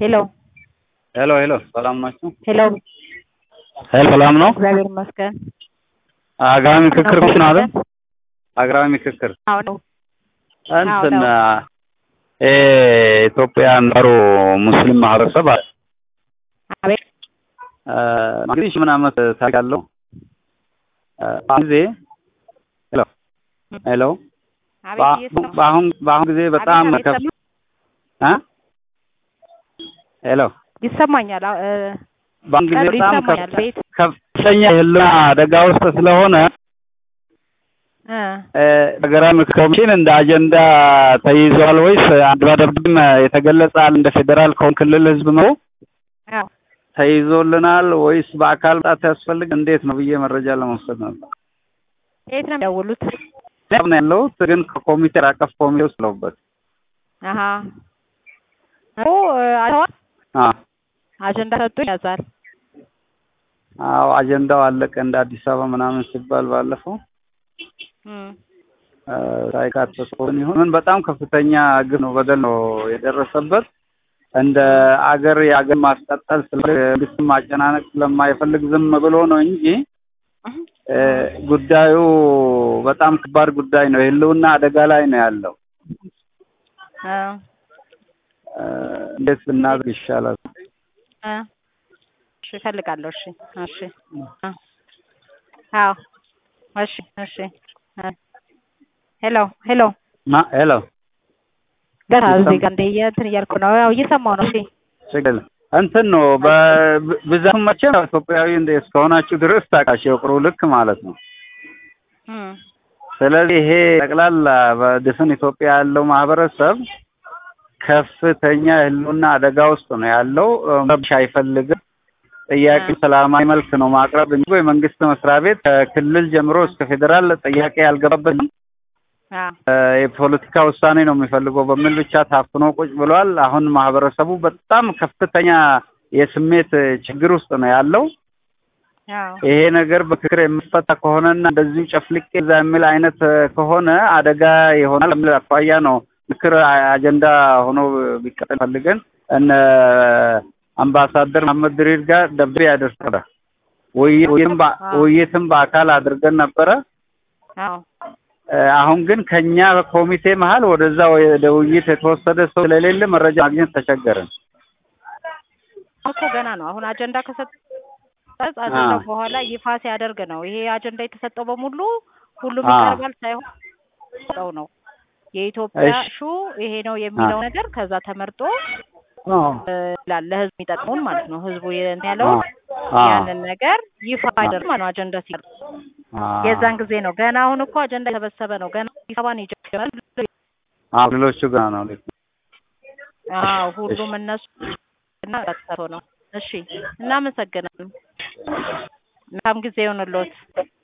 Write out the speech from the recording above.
ሄሎ ሄሎ ሄሎ ሰላም ናችሁ? ሄሎ ሄሎ ሰላም ነው? እግዚአብሔር ይመስገን። አገራዊ ምክክር ነው አይደል? አገራዊ ምክክር አዎ ነው። እንትን አዎ ነው። እ ኢትዮጵያ ኖሩ ሙስሊም ማህበረሰብ አለ። አቤት እ እንግዲህ ሺህ ምን ዓመት ታሪክ አለው። እ በአሁን ጊዜ ሄሎ ሄሎ አቤት በአ- እየሰማሁ- በአሁን በአሁን ጊዜ በጣም አቤት ከፍ አቤት እ ሄሎ ይሰማኛል። አዎ፣ እ፣ በአሁን ጊዜ ቀጥል፣ በጣም ይሰማኛል። ከፍ- ቤት ከፍተኛ የህልውና አደጋ ውስጥ ስለሆነ እ፣ እ፣ ሀገራዊ ምክክር ኮሚሽን እንደ አጀንዳ ተይዟል ወይስ አንድ በደብድም የተገለጻል እንደ ፌዴራል ከሆን ክልል ህዝብ ነው አዎ ተይዞልናል ወይስ በአካል መምጣት ያስፈልግ እንዴት ነው ብዬ መረጃ ለመውሰድ ነበር። የት ነው የሚደውሉት? እኔ ነው ያለሁት ግን ከኮሚቴ አቀፍ ኮሚቴ ውስጥ ለውበት አሀ ኦ እ፣ አይተዋል? አ አጀንዳ ሰጡ ያዛል። አዎ አጀንዳው አለቀ እንደ አዲስ አበባ ምናምን ሲባል ባለፈው እም፣ እ፣ ሳይካተት ሆን ይሁን ምን በጣም ከፍተኛ ግፍ ነው በደል ነው የደረሰበት። እንደ አገር የአገር ማስቀጠል ስለ መንግስት ማጨናነቅ ስለማይፈልግ ዝም ብሎ ነው እንጂ እ፣ ጉዳዩ በጣም ከባድ ጉዳይ ነው። የህልውና አደጋ ላይ ነው ያለው። እ፣ እ፣ እንዴት ብናደርግ ይሻላል? እ፣ እሺ እፈልጋለሁ። እሺ እሺ እ፣ አዎ እሺ እሺ እ፣ ሄሎ ሄሎ ማ ሄሎ ገና እዚህ ጋር እንደ እንትን እያልኩ ነው። ያው እየሰማሁ ነው። እሺ ችግር እንትን ነው በብዛት መቼም ኢትዮጵያዊ እንደ እስከሆናችሁ ድረስ ታውቃችሁ የቁሩ ልክ ማለት ነው። እም፣ ስለዚህ ይሄ ጠቅላላ በድፍን ኢትዮጵያ ያለው ማህበረሰብ ከፍተኛ የህልውና አደጋ ውስጥ ነው ያለው። መብሻ አይፈልግም። ጥያቄ ሰላማዊ መልክ ነው ማቅረብ እንጂ የመንግስት መስሪያ ቤት ከክልል ጀምሮ እስከ ፌዴራል ጥያቄ ያልገባበት አዎ እ፣ የፖለቲካ ውሳኔ ነው የሚፈልገው በሚል ብቻ ታፍኖ ቁጭ ብሏል። አሁን ማህበረሰቡ በጣም ከፍተኛ የስሜት ችግር ውስጥ ነው ያለው። አዎ ይሄ ነገር በምክክር የሚፈታ ከሆነና እንደዚሁ ጨፍልቄ እዛ የሚል አይነት ከሆነ አደጋ ይሆናል የሚል አኳያ ነው ምክር አጀንዳ ሆኖ ቢቀጥል ፈልገን እነ አምባሳደር መሐመድ ድሪር ጋር ደብዳቤ ያደርሰለ ውይይትም በ- ውይይትም በአካል አድርገን ነበረ። አዎ እ፣ አሁን ግን ከኛ በኮሚቴ መሀል ወደዛ ወደ ውይይት የተወሰደ ሰው ስለሌለ መረጃ ማግኘት ተቸገርን። እኮ ገና ነው። አሁን አጀንዳ ከሰጠ አጀንዳው አዎ። በኋላ ይፋ ሲያደርግ ነው። ይሄ አጀንዳ የተሰጠው በሙሉ ሁሉም አዎ። ይቀርባል ሳይሆን ሰው ነው የኢትዮጵያ እሺ። ሹ ይሄ ነው የሚለው አዎ። ነገር ከዛ ተመርጦ አዎ እ፣ ይላል ለህዝብ የሚጠቅሙን ማለት ነው። ህዝቡ የ- ያለው አዎ ያንን ነገር ይፋ ያደርግ ማለት ነው። አጀንዳ ሲቀርብ አዎ። የዛን ጊዜ ነው። ገና አሁን እኮ አጀንዳ የተሰበሰበ ነው። ገና አዲስ አበባ ነው የጀመረው። አዎ ሌሎቹ ገና ነው። ልክ ነው። አዎ ሁሉም እነሱ እና ቀጥቶ ነው። እሺ እናመሰግናለን። መልካም ጊዜ ይሁንልዎት።